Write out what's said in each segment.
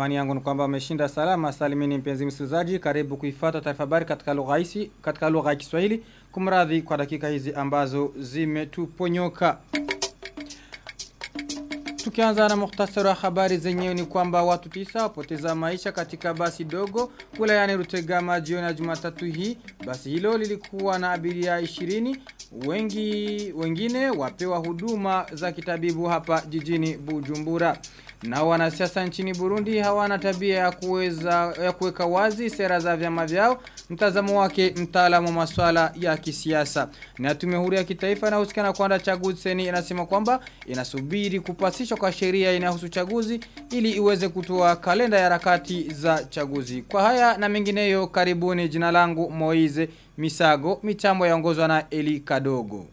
Imani yangu ni kwamba umeshinda salama salimini mpenzi msikilizaji. Karibu kuifuata taarifa habari katika lugha hisi katika lugha ya Kiswahili. Kumradhi kwa dakika hizi ambazo zimetuponyoka. Tukianza na muhtasari wa habari zenyewe ni kwamba watu tisa wapoteza maisha katika basi dogo wilayani Rutegama jioni ya Jumatatu hii. Basi hilo lilikuwa na abiria 20 wengi wengine wapewa huduma za kitabibu hapa jijini Bujumbura. Na wanasiasa nchini Burundi hawana tabia ya kuweza ya kuweka wazi sera za vyama vyao. Mtazamo wake mtaalamu wa masuala ya kisiasa. Na tume huru ya kitaifa inayohusikana kuandaa chaguzi seni inasema kwamba inasubiri kupasishwa kwa sheria inayohusu chaguzi ili iweze kutoa kalenda ya harakati za chaguzi. Kwa haya na mengineyo karibuni jina langu Moize Misago mitambo yaongozwa na Eli Kadogo.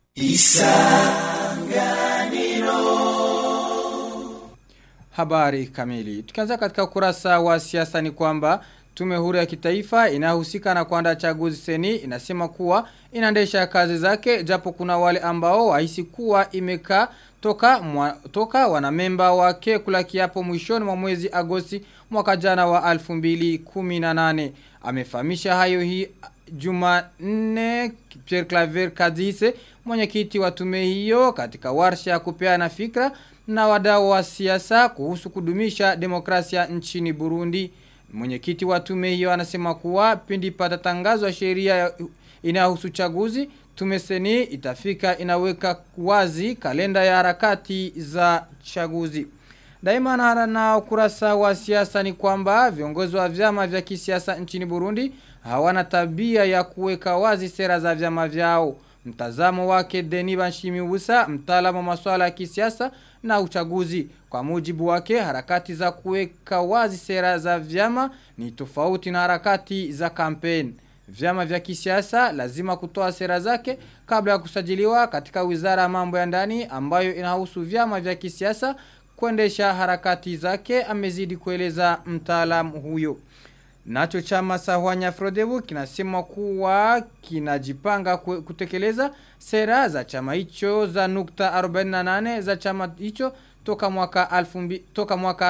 Habari kamili. Tukianza katika ukurasa wa siasa ni kwamba tume huru ya kitaifa inahusika na kuandaa chaguzi seni inasema kuwa inaendesha kazi zake japo kuna wale ambao wahisi kuwa imekaa toka mwa, toka wanamemba wake kula kiapo mwishoni mwa mwezi Agosti mwaka jana wa 2018 amefahamisha hayo hii Jumanne Pierre Claver Kadise mwenyekiti wa tume hiyo katika warsha ya kupeana fikra na wadau wa siasa kuhusu kudumisha demokrasia nchini Burundi. Mwenyekiti wa tume hiyo anasema kuwa pindi patatangazwa sheria inayohusu chaguzi tume seni itafika inaweka wazi kalenda ya harakati za chaguzi. Daima na, na ukurasa wa siasa ni kwamba viongozi wa vyama vya kisiasa nchini Burundi hawana tabia ya kuweka wazi sera za vyama vyao. Mtazamo wake Deni Banshimibusa, mtaalamu wa masuala ya kisiasa na uchaguzi. Kwa mujibu wake, harakati za kuweka wazi sera za vyama ni tofauti na harakati za kampeni. Vyama vya kisiasa lazima kutoa sera zake kabla ya kusajiliwa katika wizara ya mambo ya ndani ambayo inahusu vyama vya kisiasa kuendesha harakati zake amezidi kueleza mtaalamu huyo. Nacho chama Sahwanya Frodebu kinasema kuwa kinajipanga kutekeleza sera za chama hicho za nukta 48 za chama hicho toka mwaka alfumbi, toka mwaka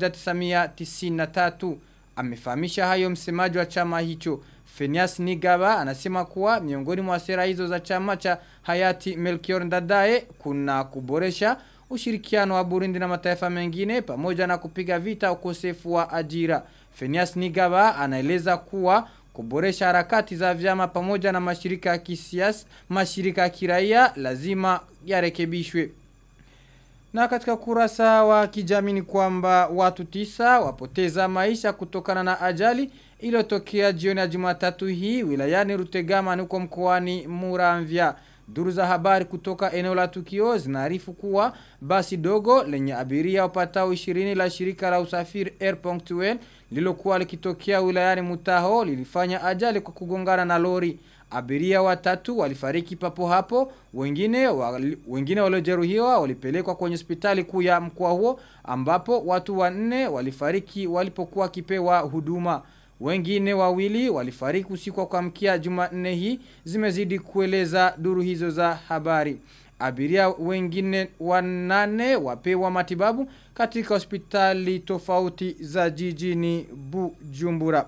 1993 amefahamisha hayo msemaji wa chama hicho Fenias Nigaba anasema kuwa miongoni mwa sera hizo za chama cha hayati Melchior Ndadaye kuna kuboresha ushirikiano wa Burundi na mataifa mengine pamoja na kupiga vita ukosefu wa ajira. Fenias Nigaba anaeleza kuwa kuboresha harakati za vyama pamoja na mashirika ya kisiasa, mashirika ya kiraia lazima yarekebishwe. Na katika kurasa wa kijamii ni kwamba watu tisa wapoteza maisha kutokana na ajali iliyotokea jioni ya Jumatatu hii wilayani Rutegama huko mkoani Muramvya. Duru za habari kutoka eneo la tukio zinaarifu kuwa basi dogo lenye abiria wapatao 20 la shirika la usafiri Air.well lilokuwa likitokea wilayani Mutaho lilifanya ajali kwa kugongana na lori. Abiria watatu walifariki papo hapo, wengine wali, wengine waliojeruhiwa walipelekwa kwenye hospitali kuu ya mkoa huo ambapo watu wanne walifariki walipokuwa kipewa huduma. Wengine wawili walifariki usiku wa kuamkia Jumanne hii zimezidi kueleza duru hizo za habari. Abiria wengine wanane wapewa matibabu katika hospitali tofauti za jijini Bujumbura.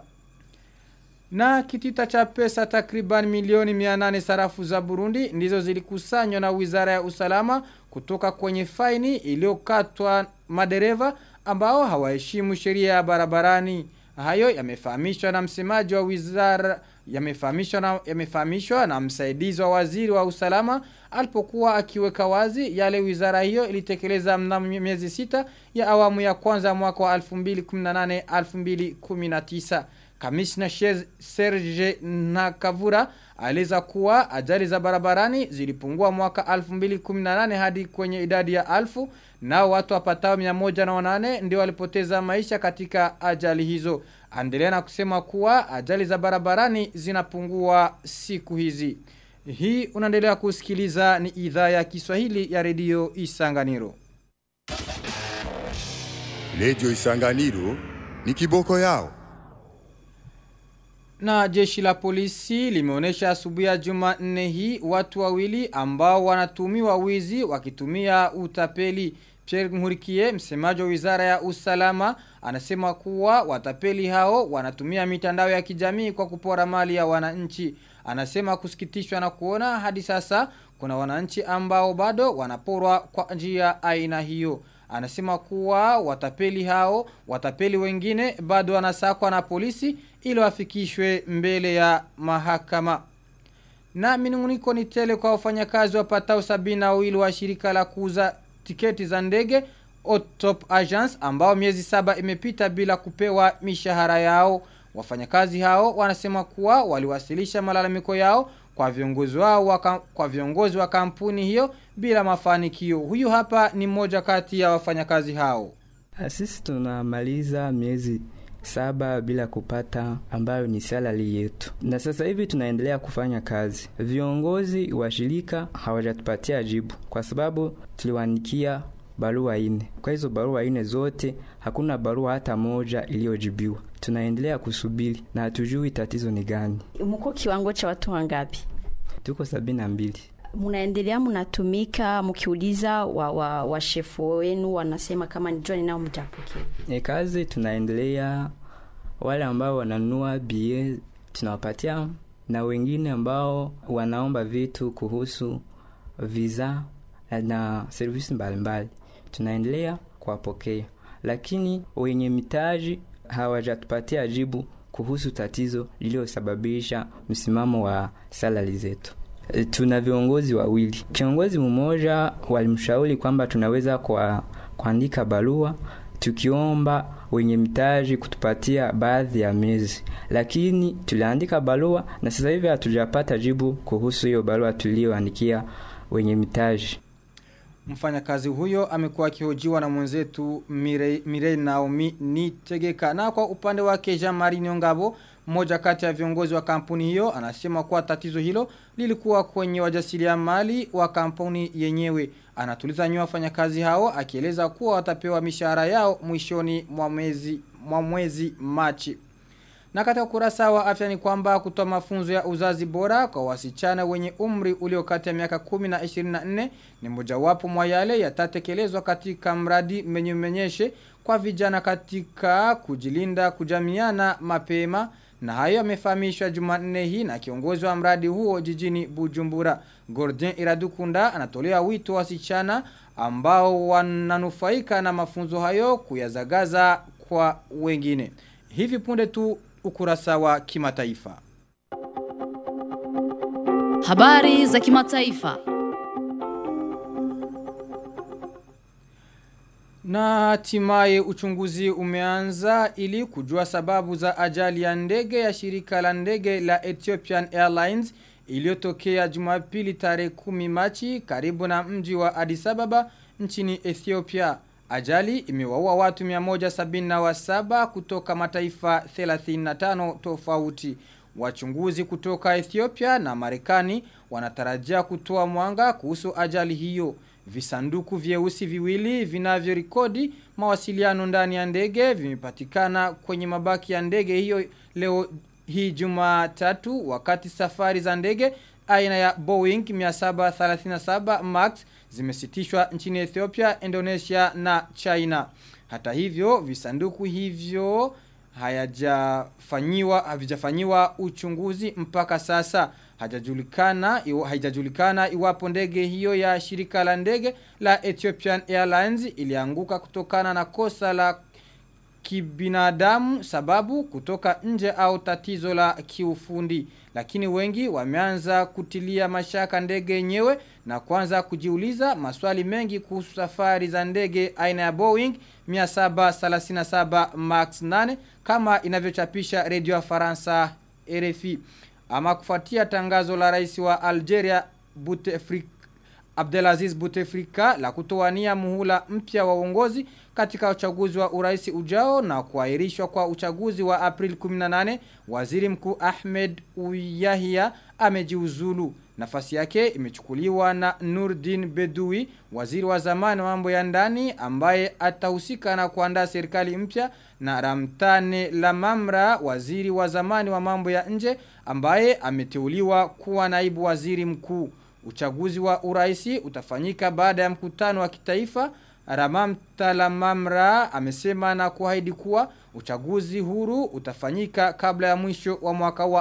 Na kitita cha pesa takriban milioni 800 sarafu za Burundi ndizo zilikusanywa na Wizara ya Usalama kutoka kwenye faini iliyokatwa madereva ambao hawaheshimu sheria ya barabarani. Hayo yamefahamishwa na msemaji wa wizara yamefahamishwa na yamefahamishwa na msaidizi wa waziri wa usalama alipokuwa akiweka wazi yale wizara hiyo ilitekeleza mnamo miezi sita ya awamu ya kwanza mwaka wa 2018 2019. Kamishna Serge Nakavura aliza kuwa ajali za barabarani zilipungua mwaka 2018 hadi kwenye idadi ya alfu nao watu wapatao 108 ndio walipoteza maisha katika ajali hizo. Andelea na kusema kuwa ajali za barabarani zinapungua siku hizi. Hii unaendelea kusikiliza ni idhaa ya Kiswahili ya redio Isanganiro. Redio Isanganiro ni kiboko yao. Na jeshi la polisi limeonesha asubuhi ya Jumanne hii watu wawili ambao wanatumiwa wizi wakitumia utapeli. Pierre Nkurikiye, msemaji wa Wizara ya Usalama, anasema kuwa watapeli hao wanatumia mitandao ya kijamii kwa kupora mali ya wananchi. Anasema kusikitishwa na kuona hadi sasa kuna wananchi ambao bado wanaporwa kwa njia aina hiyo. Anasema kuwa watapeli hao, watapeli wengine bado wanasakwa na polisi ili wafikishwe mbele ya mahakama. Na minunguniko ni tele kwa wafanyakazi wapatao sabini na wawili wa shirika la kuuza tiketi za ndege Otop Agents ambao miezi saba imepita bila kupewa mishahara yao. Wafanyakazi hao wanasema kuwa waliwasilisha malalamiko yao kwa viongozi wao waka, kwa viongozi wa kampuni hiyo bila mafanikio. Huyu hapa ni mmoja kati ya wafanyakazi hao. Sisi tunamaliza miezi saba bila kupata ambayo ni salary yetu, na sasa hivi tunaendelea kufanya kazi. Viongozi wa shirika hawajatupatia jibu kwa sababu tuliwaandikia barua ine. Kwa hizo barua ine zote hakuna barua hata moja iliyojibiwa. Tunaendelea kusubiri na hatujui tatizo ni gani. Mko kiwango cha watu wangapi? Tuko sabini na mbili. Munaendelea mnatumika, mkiuliza wa, wa, wa shefu wenu wanasema kama ni John nao mtapokea. E, kazi tunaendelea. Wale ambao wananunua bie tunawapatia, na wengine ambao wanaomba vitu kuhusu visa na servisi mbalimbali tunaendelea kuwapokea, lakini wenye mitaji hawajatupatia jibu kuhusu tatizo lililosababisha msimamo wa salari zetu. E, tuna viongozi wawili. Kiongozi mmoja walimshauri kwamba tunaweza kwa kuandika barua tukiomba wenye mitaji kutupatia baadhi ya miezi, lakini tuliandika barua na sasa hivi hatujapata jibu kuhusu hiyo barua tuliyoandikia wenye mitaji. Mfanyakazi huyo amekuwa akihojiwa na mwenzetu Mirei, Mirei Naomi Nitegeka. Na kwa upande wake Jean-Marie Nyongabo, mmoja kati ya viongozi wa kampuni hiyo, anasema kuwa tatizo hilo lilikuwa kwenye wajasiriamali wa kampuni yenyewe. Anatuliza nyoa wafanyakazi hao akieleza kuwa watapewa mishahara yao mwishoni mwa mwezi mwa mwezi Machi. Na katika kurasa wa afya ni kwamba kutoa mafunzo ya uzazi bora kwa wasichana wenye umri ulio kati ya miaka 10 na 24 ni mojawapo mwa yale yatatekelezwa katika mradi menyemenyeshe kwa vijana katika kujilinda kujamiana mapema na hayo yamefahamishwa Jumanne hii na kiongozi wa mradi huo jijini Bujumbura. Gordien Iradukunda anatolea wito wasichana ambao wananufaika na mafunzo hayo kuyazagaza kwa wengine. Hivi punde tu ukurasa wa kimataifa. Habari za kimataifa. Na hatimaye uchunguzi umeanza ili kujua sababu za ajali ya ndege ya shirika la ndege la Ethiopian Airlines iliyotokea Jumapili tarehe 10 Machi karibu na mji wa Addis Ababa nchini Ethiopia. Ajali imewaua watu 177 kutoka mataifa 35 tofauti. Wachunguzi kutoka Ethiopia na Marekani wanatarajia kutoa mwanga kuhusu ajali hiyo. Visanduku vyeusi viwili vinavyorekodi mawasiliano ndani ya ndege vimepatikana kwenye mabaki ya ndege hiyo leo hii Jumatatu wakati safari za ndege aina ya Boeing 737 Max zimesitishwa nchini Ethiopia, Indonesia na China. Hata hivyo, visanduku hivyo hayajafanyiwa havijafanyiwa uchunguzi mpaka sasa. Hajajulikana iwa, haijajulikana iwapo ndege hiyo ya shirika la ndege la Ethiopian Airlines ilianguka kutokana na kosa la kibinadamu sababu kutoka nje au tatizo la kiufundi. Lakini wengi wameanza kutilia mashaka ndege yenyewe na kuanza kujiuliza maswali mengi kuhusu safari za ndege aina ya Boeing 737 Max 8 kama inavyochapisha redio ya Faransa RFI. Ama kufuatia tangazo la rais wa Algeria Bouteflika Abdelaziz Bouteflika la kutowania muhula mpya wa uongozi katika uchaguzi wa urais ujao na kuahirishwa kwa uchaguzi wa April 18 waziri mkuu Ahmed Uyahia amejiuzulu nafasi yake imechukuliwa na Nurdin Bedui waziri wa zamani wa mambo ya ndani ambaye atahusika na kuandaa serikali mpya na Ramtane Lamamra waziri wa zamani wa mambo ya nje ambaye ameteuliwa kuwa naibu waziri mkuu Uchaguzi wa uraisi utafanyika baada ya mkutano wa kitaifa Ramam Talamamra amesema na kuahidi kuwa uchaguzi huru utafanyika kabla ya mwisho wa mwaka wa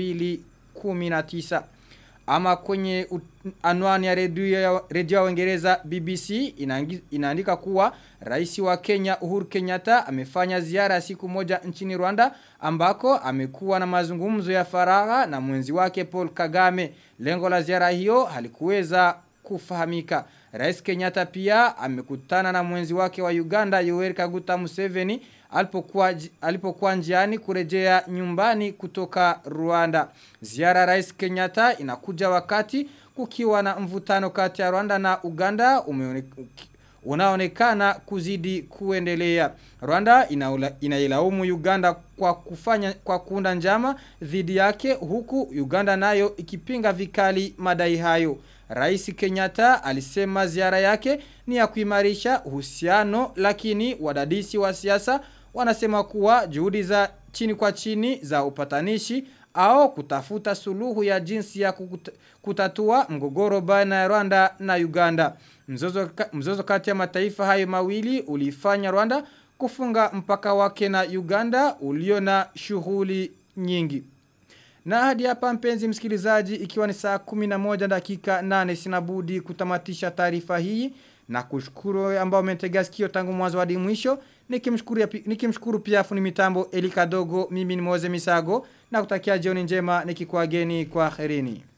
2019. Ama kwenye u- anwani ya redio ya redio ya Uingereza BBC inaangi- inaandika kuwa rais wa Kenya Uhuru Kenyatta amefanya ziara ya siku moja nchini Rwanda ambako amekuwa na mazungumzo ya faragha na mwenzi wake Paul Kagame. Lengo la ziara hiyo halikuweza kufahamika. Rais Kenyatta pia amekutana na mwenzi wake wa Uganda Yoweri Kaguta Museveni alipokuwa ji- alipokuwa njiani kurejea nyumbani kutoka Rwanda. Ziara ya Rais Kenyatta inakuja wakati kukiwa na mvutano kati ya Rwanda na Uganda umeone, uki- unaonekana kuzidi kuendelea. Rwanda inaula- inailaumu Uganda kwa kufanya kwa kuunda njama dhidi yake huku Uganda nayo ikipinga vikali madai hayo. Rais Kenyatta alisema ziara yake ni ya kuimarisha uhusiano lakini wadadisi wa siasa wanasema kuwa juhudi za chini kwa chini za upatanishi au kutafuta suluhu ya jinsi ya kukuta, kutatua mgogoro baina ya Rwanda na Uganda. Mzozo, ka- mzozo kati ya mataifa hayo mawili ulifanya Rwanda kufunga mpaka wake na Uganda ulio na shughuli nyingi. Na hadi hapa mpenzi msikilizaji ikiwa ni saa 11 dakika 8 sinabudi kutamatisha taarifa hii na kushukuru ambao umetega sikio tangu mwanzo hadi mwisho nikimshukuru ya pi- nikimshukuru pia funi mitambo Elika Dogo mimi ni Moze Misago na kutakia jioni njema nikikuageni kwa herini.